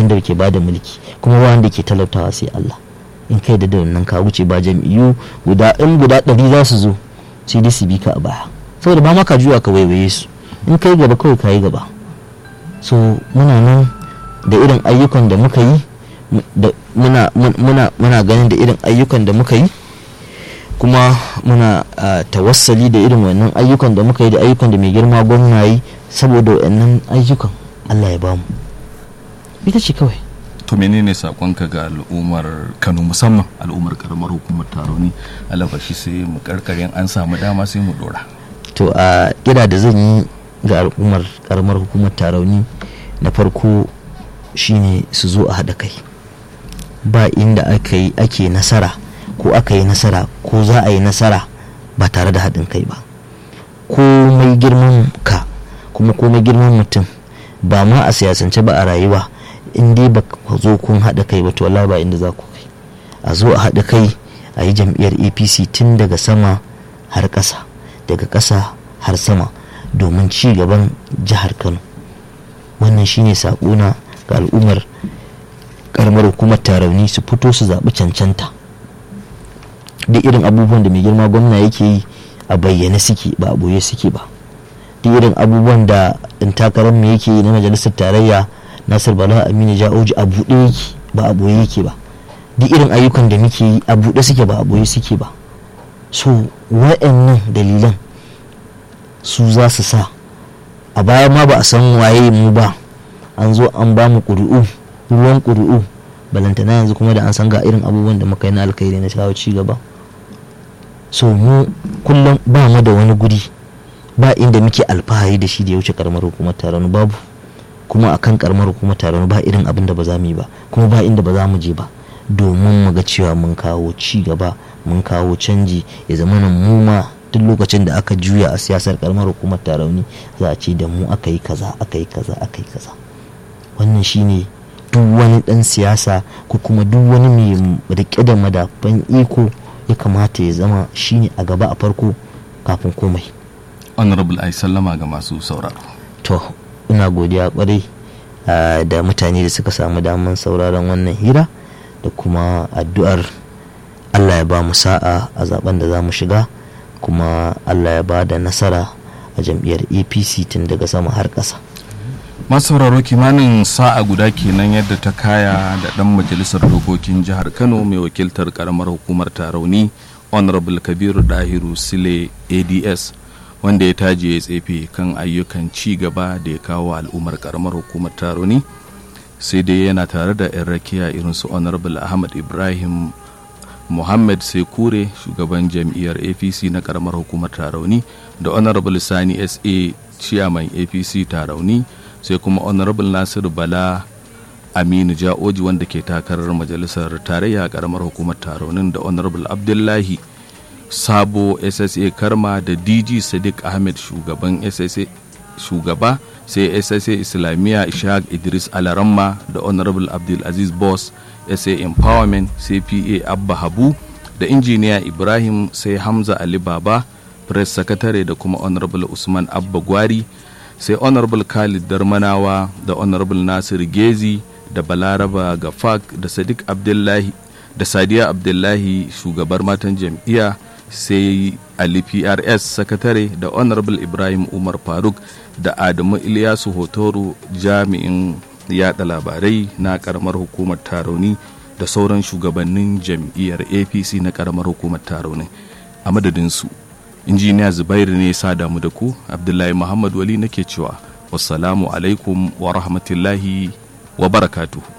wanda ke bada mulki kuma ba wanda ke talautawa sai Allah in kai da nan ka wuce ba jam'iyyu guda in guda ɗari za su zo sai dai su bi ka a baya saboda ba maka juya ka waiwaye su in kai gaba kawai ka yi gaba so muna nan da irin ayyukan da muka yi muna, muna, muna ganin da irin ayyukan da muka yi kuma muna tawassali da irin wannan ayyukan da muka yi da ayyukan da mai girma gwamna yi saboda wannan ayyukan Allah ya bamu ita ce kawai to menene sakonka ga al'ummar kano musamman al'ummar karamar hukumar taroni alabashi sai mu karkarin an samu dama sai mu dora to a kira da zan yi ga al'ummar karamar hukumar tarauni na farko shine su zo a haɗa kai ba inda ake nasara ko aka yi nasara ko za a yi nasara ba tare da haɗin kai ba komai girman ka kuma komai girman mutum ba ma a siyasance ba a rayuwa in dai ba ku zo kun haɗa kai ba to wallahi ba inda za ku kai a zo a haɗa kai a yi jam'iyyar apc tun daga sama har ƙasa daga ƙasa har sama domin ci gaban jihar kano wannan shine saƙona ga al'ummar karamar hukumar tarauni su fito su zaɓi cancanta duk irin abubuwan da mai girma gwamna yake yi a bayyane suke ba a boye suke ba duk irin abubuwan da in takarar mu yake yi na majalisar tarayya nasir bala aminu ja'oji a buɗe yake ba a boye yake ba duk irin ayyukan da muke yi a buɗe suke ba a boye suke ba so wa'annan dalilan su za su sa a baya ma ba a san waye mu ba an zo an ba mu ƙuri'u ruwan ƙuri'u balantana yanzu kuma da an san ga irin abubuwan da muka yi na alkhairi na shawo ci gaba so mu kullum ba mu da wani guri ba inda muke alfahari da shi da ya wuce karamar hukumar taron babu kuma akan karamar hukumar taron ba irin abin da ba za mu yi ba kuma ba inda ba za mu je ba domin mu ga cewa mun kawo ci gaba mun kawo canji ya zama nan mu ma duk lokacin da aka juya a siyasar karamar hukumar tarauni za a ce da mu aka yi kaza aka yi kaza aka yi kaza wannan shine duk wani dan siyasa ko kuma duk wani mai rike da madafan iko ya kamata ya zama shine a gaba a farko kafin komai honorable ai sallama ga masu sauraro to ina godiya kwarai da mutane da suka samu daman sauraron wannan hira da kuma addu'ar allah ya ba mu sa'a a zaben da za mu shiga kuma allah ya ba da nasara a jam'iyyar apc tun daga sama har ƙasa masu sauraro kimanin sa'a guda kenan yadda ta kaya da dan majalisar dokokin jihar kano mai wakiltar karamar hukumar tarauni honorable kabiru dahiru sile ads wanda ya taje ya tsefe kan ayyukan ci gaba da ya kawo al'ummar karamar hukumar tarauni sai dai yana tare da 'yan rakiya irin su honorable ahmad ibrahim muhammad sekure shugaban jam'iyyar apc na karamar hukumar tarauni da honorable sani sa chairman apc tarauni sai kuma honorable nasiru bala aminu ja'oji wanda ke takarar majalisar tarayya a karamar hukumar taronin da honorable abdullahi sabo ssa karma da dg sadiq ahmed shugaban ssa shugaba sai ssa islamiyya ishaq idris alaramma da honorable abdulaziz boss sa empowerment sai pa abba habu da injiniya ibrahim sai hamza ali baba press secretary da kuma honorable usman abba gwari sai honorable khalid darmanawa da honorable nasir gezi da balaraba gafak da sadiq abdullahi da sadiya abdullahi shugabar matan jam'iyya sai ali prs sakatare da honorable ibrahim umar faruk da adamu ilyasu hotoro jami'in yada labarai na karamar hukumar taroni da sauran shugabannin jam'iyyar apc na karamar hukumar taroni a madadinsu injiniya zubairu ne sa damu da ku abdullahi muhammad wali nake cewa wassalamu alaikum wa rahmatullahi wa barakatuhu